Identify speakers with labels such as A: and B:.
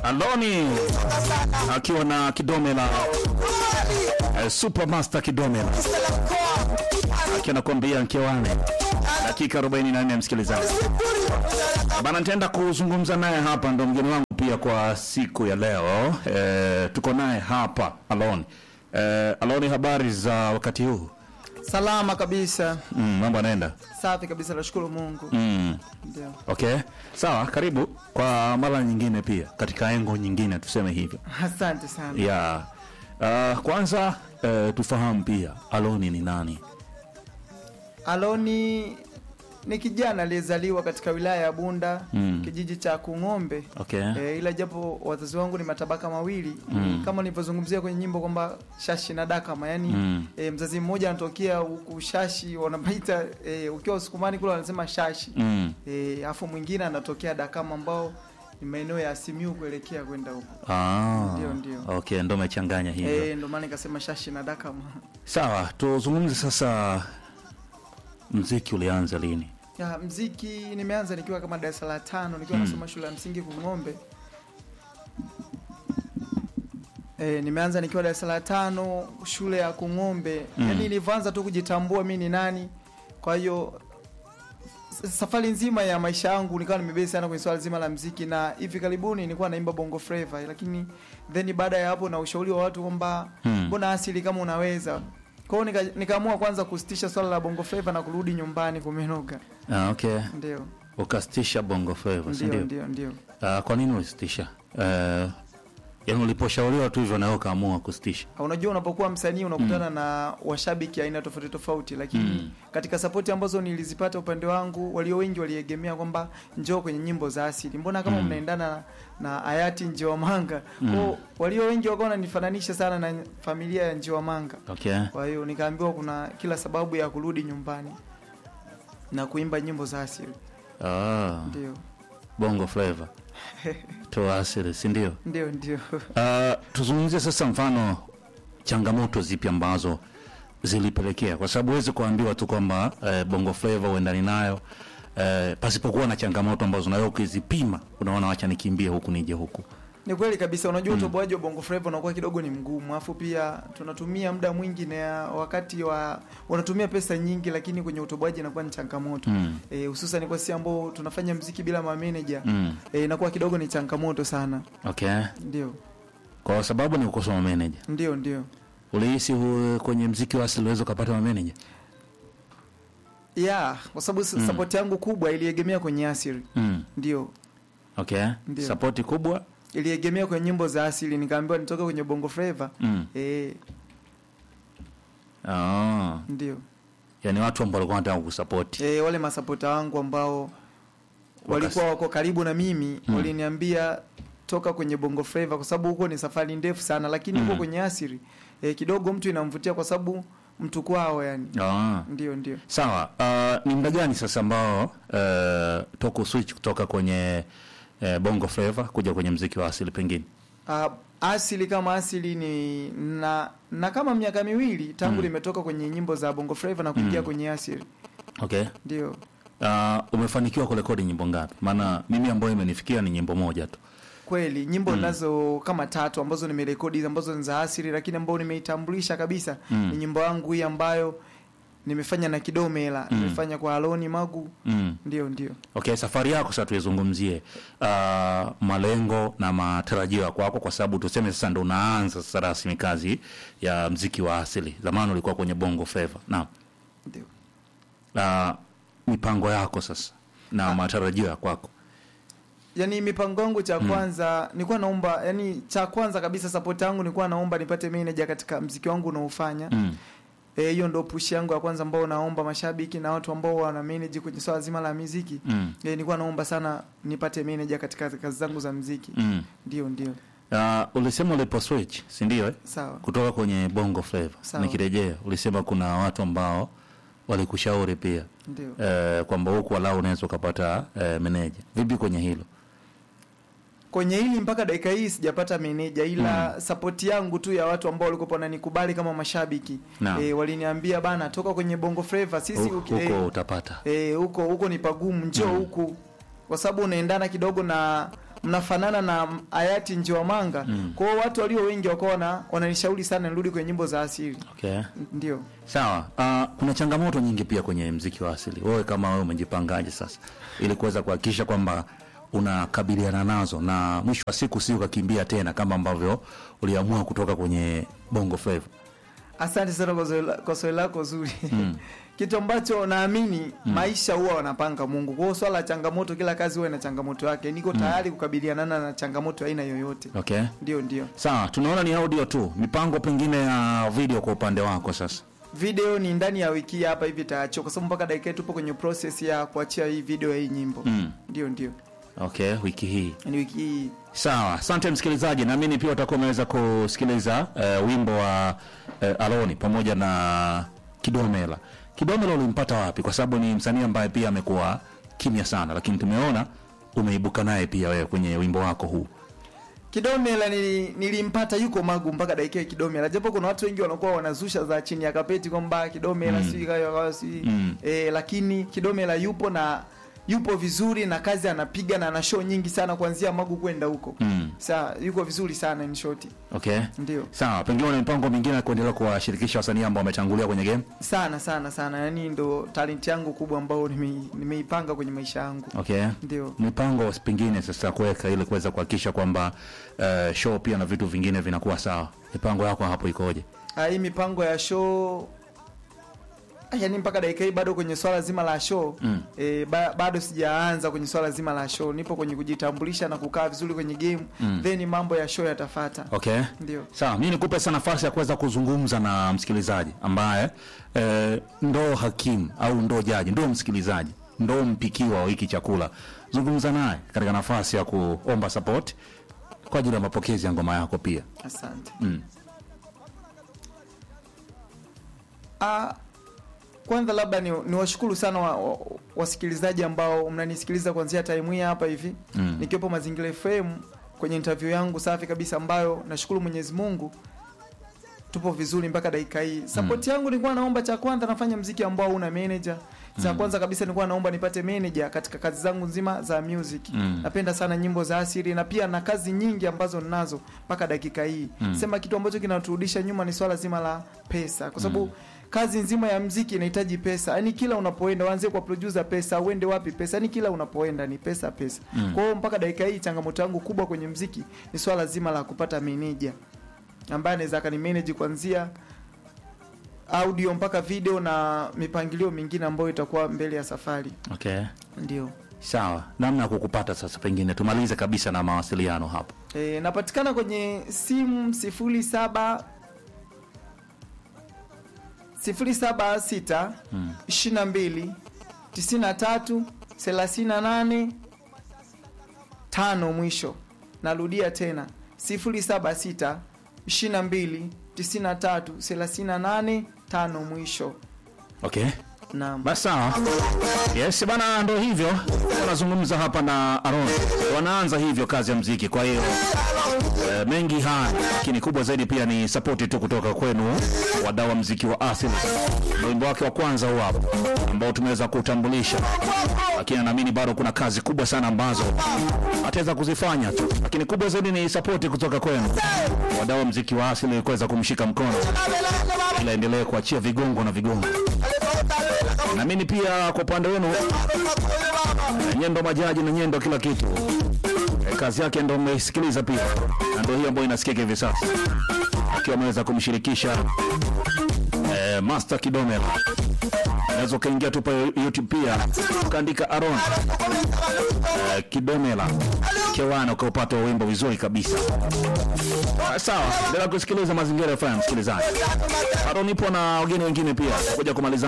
A: Aloni akiwa na Kidomela eh, Supermaster Kidomela akiwa nakwambia nkewane dakika 44 msikilizaji bana, nitaenda kuzungumza naye hapa, ndo mgeni wangu pia kwa siku ya leo eh, tuko naye hapa Aloni. Eh, Aloni, habari za wakati huu?
B: Salama kabisa,
A: Mm, mambo anaenda
B: safi kabisa, nashukuru Mungu.
A: mm.
B: Ndio,
A: Okay, sawa. Karibu kwa mara nyingine pia katika engo nyingine, tuseme hivyo
B: asante sana.
A: ya uh, kwanza uh, tufahamu pia Aloni ni nani?
B: Aloni ni kijana aliyezaliwa katika wilaya ya Bunda
A: Mm.
B: kijiji cha Kung'ombe.
A: Okay.
B: E, ila japo wazazi wangu ni matabaka mawili
A: Mm.
B: kama nilivyozungumzia kwenye nyimbo kwamba shashi na dakama, yani
A: Mm.
B: e, mzazi mmoja anatokea huku shashi wanapaita e, ukiwa Usukumani kule wanasema shashi
A: Mm.
B: e, afu mwingine anatokea dakama ambao ni maeneo ya Simiu kuelekea kwenda huko
A: Ah,
B: Ndio, ndio.
A: Okay, ndo umechanganya hivyo.
B: e, ndio maana nikasema shashi na dakama.
A: Sawa, tuzungumze sasa, mziki ulianza lini?
B: Ya, mziki nimeanza nikiwa kama darasa la tano nikiwa
A: Mm.
B: nasoma shule ya msingi Kung'ombe. E, nimeanza nikiwa darasa la tano shule ya Kung'ombe.
A: Mm.
B: Yaani nilivyoanza tu kujitambua mi ni nani. Kwa hiyo s- safari nzima ya maisha yangu nikawa nimebezi sana kwenye swala zima la mziki, na hivi karibuni nilikuwa naimba bongo flava, lakini then baada ya hapo na ushauri wa watu kwamba
A: Mm.
B: mbona asili kama unaweza kwa hiyo nika- nikaamua kwanza kusitisha swala la bongo flava na kurudi nyumbani kumenoga.
A: Ah, okay.
B: Ndio.
A: Ukasitisha bongo flava, si
B: Ndio,
A: ndio?
B: ndio, ndio.
A: Ah, kwa nini ulisitisha? Uh, yaani uliposhauriwa tu hivyo nawe ukaamua kusitisha?
B: Unajua, unapokuwa msanii unakutana na washabiki aina tofauti tofauti, lakini
A: Mm.
B: katika sapoti ambazo nilizipata upande wangu, walio wengi waliegemea kwamba njoo kwenye nyimbo za asili, mbona kama
A: Mm.
B: mnaendana na hayati Njiwamanga.
A: Mm.
B: Kwao walio wengi wakawa wananifananisha sana na familia ya Njiwamanga.
A: Okay.
B: Kwa hiyo nikaambiwa kuna kila sababu ya kurudi nyumbani na kuimba nyimbo za asili.
A: Ah,
B: Ndio,
A: bongo flava toa asili, si ndio?
B: ndio, ndio.
A: Uh, tuzungumzie sasa mfano changamoto zipi ambazo zilipelekea, kwa sababu huwezi kuambiwa tu kwamba uh, bongo flava uendani nayo uh, pasipokuwa na changamoto ambazo nawe ukizipima unaona, wacha nikimbie huku nije huku.
B: Ni kweli kabisa. Unajua, utoboaji wa bongo flava unakuwa kidogo ni mgumu, alafu pia tunatumia muda mwingi na wakati wa unatumia pesa nyingi, lakini kwenye utoboaji inakuwa ni changamoto
A: Mm.
B: eh, hususan kwa sisi ambao tunafanya mziki bila mameneja
A: Mm.
B: eh, inakuwa kidogo ni changamoto sana.
A: Okay,
B: Ndio,
A: kwa sababu ni kukosa mameneja.
B: ndio, ndio.
A: Ulihisi hu- kwenye mziki wa asili uweze ukapata mameneja?
B: Yeah, kwa sababu
A: Mm.
B: support yangu kubwa iliegemea kwenye asili.
A: Mm.
B: Ndio,
A: Okay,
B: Ndio.
A: sapoti kubwa
B: iliegemea kwenye nyimbo za asili, nikaambiwa nitoke kwenye bongo flava
A: mm.
B: eh,
A: ah.
B: ndio
A: Yani watu ambao walikuwa wanataka kusapoti
B: e, wale masapota wangu ambao walikuwa wako karibu na mimi
A: Mm.
B: waliniambia toka kwenye bongo flava kwa sababu huko ni safari ndefu sana, lakini huko
A: Mm.
B: kwenye asili e, kidogo mtu inamvutia kwa sababu mtu kwao yani.
A: ah.
B: Ndio, ndio.
A: Sawa, uh, ni muda gani sasa ambao uh, toka switch kutoka kwenye uh, bongo flava kuja kwenye mziki wa asili pengine?
B: Uh, asili kama asili ni na na kama miaka miwili tangu
A: Mm.
B: limetoka kwenye nyimbo za bongo flava na kuingia
A: Mm.
B: kwenye asili.
A: Okay.
B: Ndio.
A: Uh, umefanikiwa kurekodi nyimbo ngapi? Maana mimi ambayo imenifikia ni nyimbo moja tu.
B: Kweli nyimbo
A: Mm.
B: nazo kama tatu ambazo nimerekodi ambazo ni za asili, lakini ambayo nimeitambulisha kabisa
A: Mm.
B: ni nyimbo yangu hii ambayo nimefanya na Kidomela,
A: Mm.
B: nimefanya kwa Aloni Magu.
A: Mm.
B: Ndio, ndio.
A: Okay, safari yako sasa tuizungumzie, uh, malengo na matarajio ya kwako, kwa sababu tuseme sasa ndo unaanza sasa rasmi kazi ya mziki wa asili. Zamani ulikuwa kwenye bongo flava. Naam.
B: Ndio.
A: Uh, mipango yako sasa na
B: Ah.
A: matarajio ya kwako.
B: Yaani mipango yangu cha
A: Mm.
B: kwanza nilikuwa naomba, yani cha kwanza kabisa support yangu nilikuwa naomba nipate manager katika mziki wangu unaofanya.
A: Mm.
B: Eh, hiyo ndio push yangu ya kwanza ambao naomba mashabiki na watu ambao wana manage kwenye swala zima la muziki.
A: Mm.
B: Eh, nilikuwa naomba sana nipate manager katika kazi zangu za muziki.
A: Mm.
B: Ndio, ndio.
A: Uh, ulisema ulipo switch, si ndio eh?
B: Sawa.
A: Kutoka kwenye bongo flava.
B: Sawa.
A: Nikirejea ulisema kuna watu ambao walikushauri pia
B: Ndio.
A: eh, kwamba huku walau unaweza ukapata eh, meneja. Vipi kwenye hilo?
B: kwenye hili mpaka dakika hii sijapata meneja ila
A: Mm.
B: sapoti yangu tu ya watu ambao walikuwa wananikubali kama mashabiki
A: Naam.
B: e, waliniambia bana toka kwenye bongo flava sisi
A: Hu-
B: uki-
A: Huko
B: eh,
A: utapata.
B: eh, huko huko ni pagumu njoo
A: Mm.
B: huku kwa sababu unaendana kidogo na mnafanana na hayati Njiwamanga mm. kwa hiyo watu walio wengi wakawa wana- wananishauri sana nirudi kwenye nyimbo za asili
A: Okay.
B: ndio
A: Sawa. Uh, kuna changamoto nyingi pia kwenye mziki wa asili. Wewe kama wewe umejipangaje sasa ili kuweza kuhakikisha kwamba unakabiliana nazo na mwisho wa siku si ukakimbia tena kama ambavyo uliamua kutoka kwenye Bongo Flava.
B: Asante sana kwa swali la- kwa swali lako zuri. Kitu ambacho naamini maisha huwa wanapanga Mungu. Kwa hiyo swala la changamoto, kila kazi huwa ina changamoto yake. Niko tayari kukabiliana na changamoto ya aina yoyote.
A: Okay.
B: Ndio, ndio.
A: Sawa, tunaona ni audio tu. Mipango pengine ya video kwa upande wako sasa.
B: Video ni ndani ya wiki hii hapa hivi taacho, kwa sababu mpaka dakika hii tupo kwenye process ya kuachia hii video ya hii nyimbo.
A: Mm.
B: Ndio, ndio.
A: Okay, wiki hii.
B: Ni wiki hii.
A: Sawa, asante msikilizaji, naamini pia utakuwa umeweza kusikiliza eh, wimbo wa eh, Aloni pamoja na Kidomela. Kidomela ulimpata wapi? Kwa sababu ni msanii ambaye pia amekuwa kimya sana, lakini tumeona umeibuka naye pia wewe kwenye wimbo wako huu.
B: Kidomela nili, nilimpata yuko Magu mpaka dakika ya Kidomela, japo kuna watu wengi wanakuwa wanazusha za chini ya kapeti kwamba Kidomela
A: Mm.
B: mm. sijui kayo kayo sijui
A: Mm.
B: eh, lakini Kidomela yupo na yupo vizuri na kazi anapiga na ana show nyingi sana kuanzia Magu kwenda huko
A: Mm.
B: Sa yuko vizuri sana in short.
A: Okay.
B: Ndio.
A: Sawa, pengine una mipango mingine ya kuendelea kuwashirikisha wasanii ambao wametangulia kwenye game?
B: Sana sana sana. Yaani ndo talent yangu kubwa ambayo nime- nimeipanga kwenye maisha yangu.
A: Okay.
B: Ndio.
A: Mipango pengine sasa kuweka ili kuweza kuhakikisha kwamba eh, show pia na vitu vingine vinakuwa sawa. Mipango yako hapo ikoje?
B: Ah, hii mipango ya show Ah, yaani mpaka dakika hii bado kwenye swala zima la show
A: Mm.
B: e, ba, bado sijaanza kwenye swala zima la show. Nipo kwenye kujitambulisha na kukaa vizuri kwenye game
A: Mm.
B: then mambo ya show yatafata.
A: Okay.
B: Ndio.
A: Sawa, mimi nikupe sasa nafasi ya kuweza kuzungumza na msikilizaji ambaye eh, ndo hakimu au ndo jaji, ndo msikilizaji, ndo mpikiwa wa hiki chakula. Zungumza naye katika nafasi ya kuomba support kwa ajili ya mapokezi ya ngoma yako pia.
B: Asante.
A: Mm.
B: Ah, kwanza labda ni, ni washukuru sana wa, wa, wasikilizaji ambao mnanisikiliza kuanzia time hii hapa hivi
A: Mm.
B: nikiwepo Mazingira FM kwenye interview yangu safi kabisa ambayo nashukuru Mwenyezi Mungu tupo vizuri mpaka dakika hii. Support yangu nilikuwa naomba cha kwanza nafanya mziki ambao una manager. Cha kwanza kabisa nilikuwa naomba nipate manager katika kazi zangu nzima za music.
A: Mm.
B: Napenda sana nyimbo za asili na pia na kazi nyingi ambazo ninazo mpaka dakika hii.
A: Mm.
B: Sema kitu ambacho kinaturudisha nyuma ni swala zima la pesa kwa sababu kazi nzima ya mziki inahitaji pesa. Yaani kila unapoenda uanzie kwa producer pesa, uende wapi pesa. Yaani kila unapoenda ni pesa pesa.
A: Mm.
B: Kwa hiyo mpaka dakika hii changamoto yangu kubwa kwenye mziki ni swala zima la kupata manager ambaye anaweza akanimanage kuanzia audio mpaka video na mipangilio mingine ambayo itakuwa mbele ya safari.
A: Okay.
B: Ndio.
A: Sawa, namna ya kukupata sasa, pengine tumalize kabisa na mawasiliano hapo.
B: E, napatikana kwenye simu sifuri saba sifuri saba sita
A: Mm.
B: ishirini na mbili tisini na tatu thelathini na nane tano mwisho. Narudia tena sifuri saba sita ishirini na mbili tisini na tatu thelathini na nane tano mwisho.
A: Okay.
B: Naam.
A: Basi sawa. Yes bana, ndo hivyo wanazungumza hapa na Aaron, wanaanza hivyo kazi ya mziki. Kwa hiyo eh, mengi haya, lakini kubwa zaidi pia ni sapoti tu kutoka kwenu wadau wa mziki wa asili. Ndio wimbo wake wa kwanza huu hapa ambao tumeweza kutambulisha, lakini naamini bado kuna kazi kubwa sana ambazo ataweza kuzifanya tu, lakini kubwa zaidi ni sapoti kutoka kwenu wadau wa mziki wa asili kuweza kumshika mkono ili aendelee kuachia vigongo na vigongo naamini pia kwa upande wenu eh, nyendo majaji na nyendo kila kitu Eh, kazi yake ndo mmeisikiliza pia na ndo hiyo ambayo inasikika hivi sasa akiwa ameweza kumshirikisha eh, Master Kidomela unaweza ukaingia tu pale YouTube pia ukaandika Aaron eh, Kidomela Kewana ukaupata wimbo vizuri kabisa Ah, sawa endelea kusikiliza mazingira FM msikilizaji bado nipo na wageni wengine pia kuja kumaliza